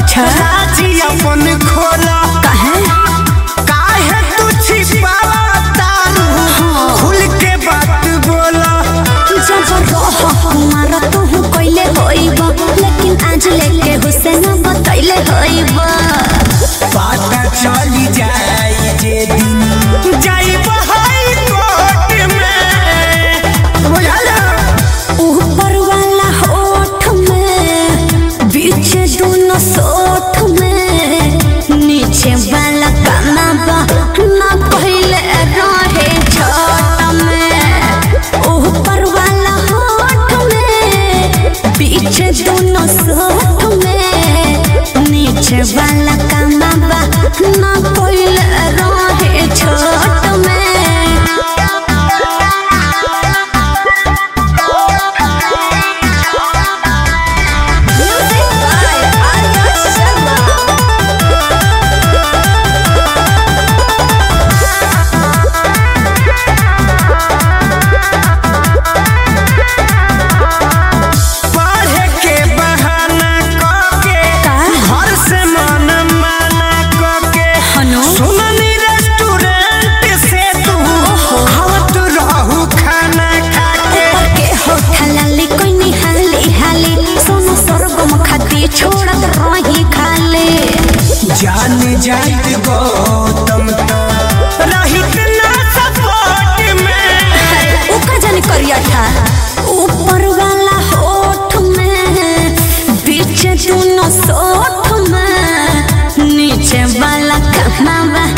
अच्छा राजी अपन खोला काहे काहे तू छिपावा तारू खुल के बात बोला जब रह कुमार तू कइले होइब लेकिन आज लेके हुसैन बतैले होइब पता चली जाई जे दिन जाइब हाई कोर्ट में बुझल ऊपर वाला होठ में बीच दोनों सोठ में नीचे वाला काना बा ना पहले रहे छोट में ऊपर वाला होठ में बीच दोनों सोठ में नीचे वाला काना बा ना पहले रहे छोट में Music by Arya Sharma. पढ़े के बहाना करके का? घर से मन माना करके हनु? सुननी रेस्टोरेंट से तू आवत रहू खाना खाके के होठ लाली कोई निहाली हाली सोनो सरगम खाती छोड़त रही खाली जान जाइत गौतम तो रहित ना सपोर्ट में ऊका जाने करिया था ऊपर वाला होठ में बीच दोनों सोठ में नीचे वाला कमावा